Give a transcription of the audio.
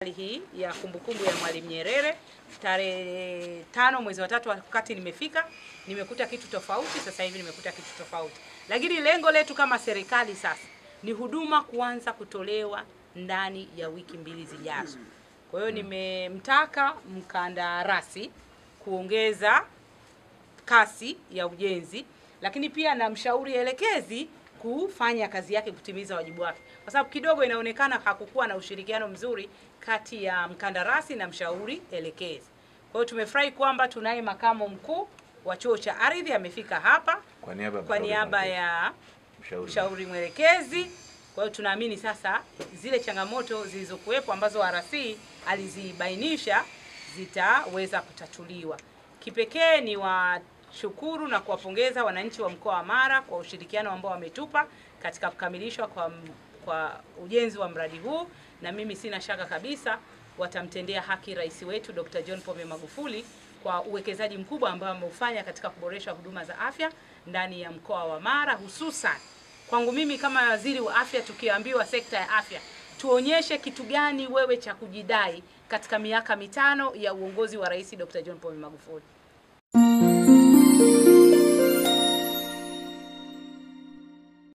hii ya kumbukumbu ya Mwalimu Nyerere tarehe tano mwezi wa tatu, wakati nimefika nimekuta kitu tofauti. Sasa hivi nimekuta kitu tofauti, lakini lengo letu kama serikali sasa ni huduma kuanza kutolewa ndani ya wiki mbili zijazo. Kwa hiyo nimemtaka mkandarasi kuongeza kasi ya ujenzi, lakini pia na mshauri elekezi kufanya kazi yake kutimiza wajibu wake, kwa sababu kidogo inaonekana hakukuwa na ushirikiano mzuri kati ya mkandarasi na mshauri elekezi. Kwa hiyo tumefurahi kwamba tunaye makamo mkuu wa chuo cha ardhi amefika hapa Kwa niaba ya kwa mshauri niaba mkuu. ya Mshauri. mshauri mwelekezi. Kwa hiyo tunaamini sasa zile changamoto zilizokuwepo ambazo RC alizibainisha zitaweza kutatuliwa. Kipekee ni washukuru na kuwapongeza wananchi wa mkoa wa Mara kwa ushirikiano ambao wametupa katika kukamilishwa kwa, kwa ujenzi wa mradi huu, na mimi sina shaka kabisa watamtendea haki rais wetu Dr. John Pombe Magufuli kwa uwekezaji mkubwa ambao ameufanya katika kuboresha huduma za afya ndani ya mkoa wa Mara hususan kwangu mimi kama waziri wa afya, tukiambiwa sekta ya afya, tuonyeshe kitu gani wewe cha kujidai katika miaka mitano ya uongozi wa Rais Dr. John Pombe Magufuli.